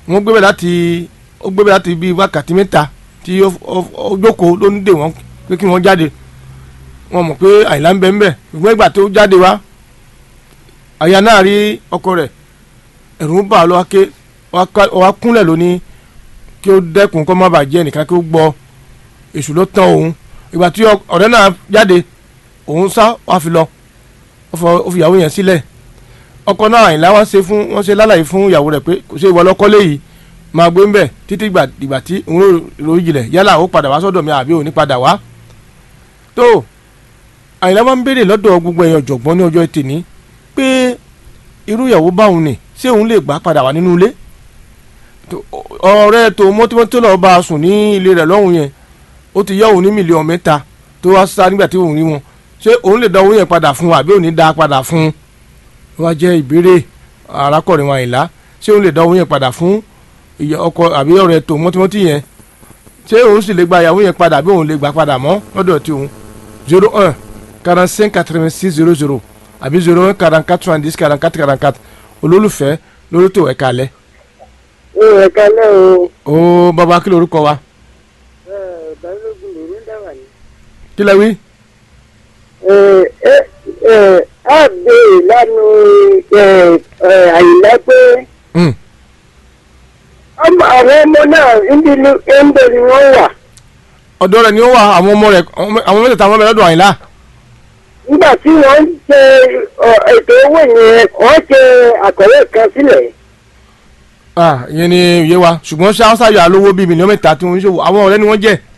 wọ́n gbé bẹ̀ láti ó gbé bẹ̀ láti bíi wákàtí mẹ́ta tí ó ó- ó jókòó ló ń dè wọ́n pé kí wọ́n jáde wọ́n mọ̀ pé àyìnlá ń bẹ ń bẹ̀ ṣùgbọ́n ìgbà tó jáde wá àyà náà rí ọkọ rẹ̀ ẹ̀rù ń bà á lọ́wọ́ ké wá kúnlẹ̀ lóní kí ó dẹ́kun kó má bàa jẹ́ nìkan kí ó gbọ́ èṣù ló tán òun ìgbà tí ọ- ọ̀rẹ́ náà jáde òun sá wá fi lọ ó fọ- ó fi ìyàwó yẹn sílẹ̀ ọkọ náà àyìnlá wọn ṣe fún wọn ṣe lálàyé fún ìyàwó rẹ̀ pé kò ṣe ìwọ lọ́kọ́lé yìí máa gbé ń bẹ̀ títí ìgbà ìgbà tí òun rò ròyìn jìnlẹ̀ yálà ó padà wá sọ́dọ̀ mi àbí òun ní padà wá tó àyìnlá wọn ń béèrè lọ́dọ̀ gbogbo èèyàn ọ̀jọ̀gbọ́n ní ọjọ́ tèmi pé irú ìyàwó báwọn ni ṣé òun lè gbà padà wá nínú ilé tó- ọ̀rẹ́ tó mọ́tímọ́tí lọ́ọ́ bá a sùn ní ilé rẹ̀ lọ́hùn yẹn ó ti yá òun ní mílíọ̀nù mẹ́ta tó wá sá nígbà tí òun rí wọn ṣé òun lè dá owó yẹn padà fún un àbí òun ní dá a padà fún un wá jẹ́ ìbéèrè arákùnrin wa ìlà ṣé òun lè dá owó yẹn padà fún ìyá ọkọ àbí ọ̀rẹ́ tó mọ́tímọ́tí yẹn ṣé òun sì lè gba ìyàwó yẹn padà àbí òun lè gbà padà mọ́ lọ́dọ̀ tí òun zero un quarante cinq quatre vingt six zero zero àbí zero un quarante quatre soixante dix quarante quatre quarante quatre olólùfẹ́ lórí tó ẹ̀ka alẹ́ ó ẹ̀ka náà o ó bàbá kí lorúkọ wa balógun lòún dáwà ní. kí lẹ wí. a béèrè lánàá àyìnlá pé Mm. ọmọ àwọn ọmọ náà níbi ni wọ́n wà ọ̀dọ̀ rẹ̀ ni ó wà àwọn ọmọ rẹ̀ àwọn mẹ́tẹ̀ẹ̀ta àwọn ọmọ rẹ̀ lọ́dọ̀ àyìnlá nígbà tí wọ́n ń ṣe ọ, ètò owó yẹn wọ́n ṣe àkọlé kan sílẹ̀. ah ìyẹn ni òye wa ṣùgbọ́n ṣé haúsá yà lówó bíi mílíọ̀nù mẹ́ta tí wọ́n ń ṣòwò àwọn ọ̀rẹ́ ni wọ́n jẹ́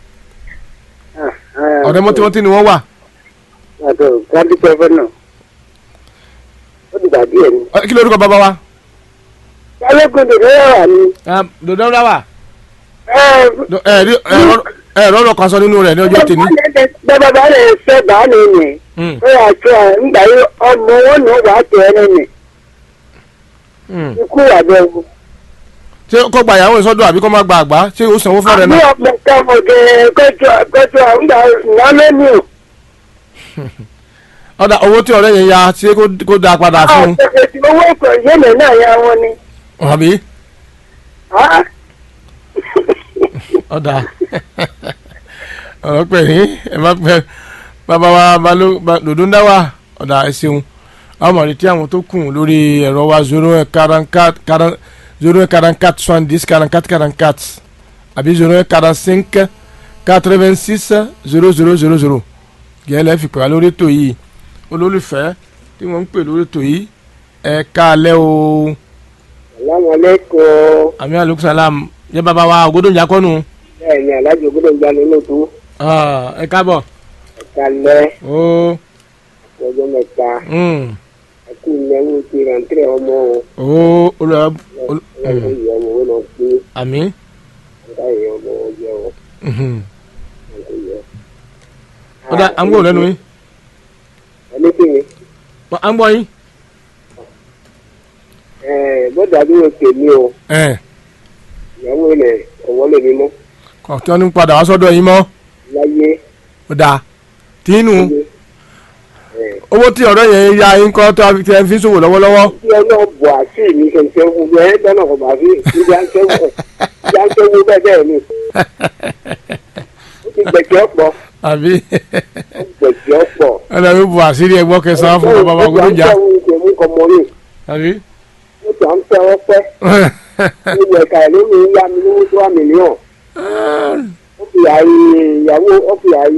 ọ̀rẹ́ mọ́tímọ́tí ni wọ́n wà àtọ̀ kádìpẹ́ fẹ́ náà ó dìgbà díẹ̀ ni. Ẹ, kí lorúkọ bàbá wa. balógun lòún wà ní. dòdò dáwà ẹ ẹ rí ẹ rọrọ kan sọ nínú rẹ̀ ní ọjọ́ tèmi. bàbá bá lè fẹ́ bá mi nì. Mm. ó yà tó à ń gbà yí ọmọ wọn nù wà á tẹ̀ ẹ́ nì. Mm. ikú wà bẹ́ẹ̀ wò. ṣé kó gba ìyàwó ìsọdọ̀ àbí kó má gba àgbá ṣé ó sanwó fún ọ̀rẹ́ àbí náà. ọ̀pọ̀ kẹfọ̀ gẹ̀ kọ́tù kọ́tù à ń gbà ìyá lẹ́nu o. ọ̀dà owó tí ọ̀rẹ́ yẹn ya ṣé kó- kó dáa padà fún un. àtẹ̀tẹ̀ owó ìkọ̀ yẹlẹ̀ náà ya wọn ni. àbí Ah, ọ̀dà ọ̀rọ̀ pẹ̀ ní ẹ má pẹ́ bàbá wa baló ba- dòdò ń dá wa ọ̀dà ẹ ṣeun àwọn ọmọ rẹ tí àwọn tó kù lórí ẹ̀rọ wa zero one quarante quatre quarante zero one quarante quatre soixante dix quarante quatre quarante quatre àbí zero one quarante cinq quatre vingt six zero zero zero zero gẹ́lẹ́ fi pè wá lórí ètò yìí olólùfẹ́ tí wọ́n ń pè lórí ètò yìí ẹ káalẹ́ o Assalamualaikum. àmì aleykum salam yẹ bàbá wa ògòdòǹjà kọ́nu bẹ́ẹ̀ ni alájọ gbọ́dọ̀ gba nínú tó ẹ káàbọ̀ kalẹ̀ ó ọjọ́ mẹ́ta mm, àti ìnáwó ti rántírẹ̀ ọmọ o ó olùwà ọlọ́run ìyá ọmọ wọn náà pé àmì ọ̀gá ìyá ọmọ wọn jẹ́ ọ mhm. ọ̀gá ìyá. ó dá à ń gbọ́ lẹ́nu yín ẹni kí ni à ń gbọ́ yín bọ́dà bí wọ́n pè mí o ẹ̀ ìyàwó rẹ̀ ọ̀wọ́ lè mímọ́ kọ̀ọ̀tún ní padà wá sọ́dọ̀ yín mọ́ láyé ó dáa tínú láyé. owó tí ọ̀rẹ́ yẹn ya yín kọ́ tó fi tẹ́ fi ń ṣòwò lọ́wọ́lọ́wọ́ tí ọlọ́ọ̀ bọ̀ àti mi kẹ̀kẹ́ fún mi ẹ̀ dáná kọ̀ bá fi ìdí àńkẹ́wò ìdí àńkẹ́wò bẹ́ẹ̀ bẹ́ẹ̀ ni ó ti gbẹ̀jẹ̀ ọ̀pọ̀ àbí ó gbẹ̀jẹ̀ ọ̀pọ̀. ẹnlẹ́ mi bu àṣírí ẹgbọ́ kẹsàn-án fún bàbá wa ògòdòǹjà àbí ó ti à ń tẹ́ ọ pẹ́ ó yẹ ká ló ní yá mi lówó tó wà mílíọ̀n ó fi àyè ìyàwó ó fi àyè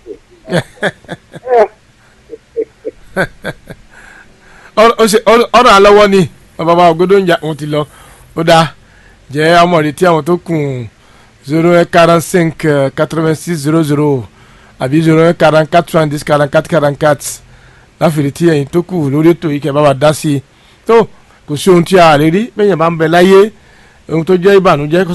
ọ̀rọ̀ àlọ́wọ́ ni bàbá wa ògòdòǹjà wọn ti lọ ó dáa jẹ́ ọmọ rẹ̀ tí àwọn tó kù zero un quarante cinq quatre vingt six zero zero àbí zero un quarante quatre soixante dix quarante quatre quarante quatre láfìrí tí ẹ̀yin tó kù lórí ètò yìí kẹ́ bá wa dá sí i tó kò sí ohun tí a lè rí bẹ́ẹ̀ yẹn bá ń bẹ láyé ohun tó jẹ́ ìbànújẹ́ kó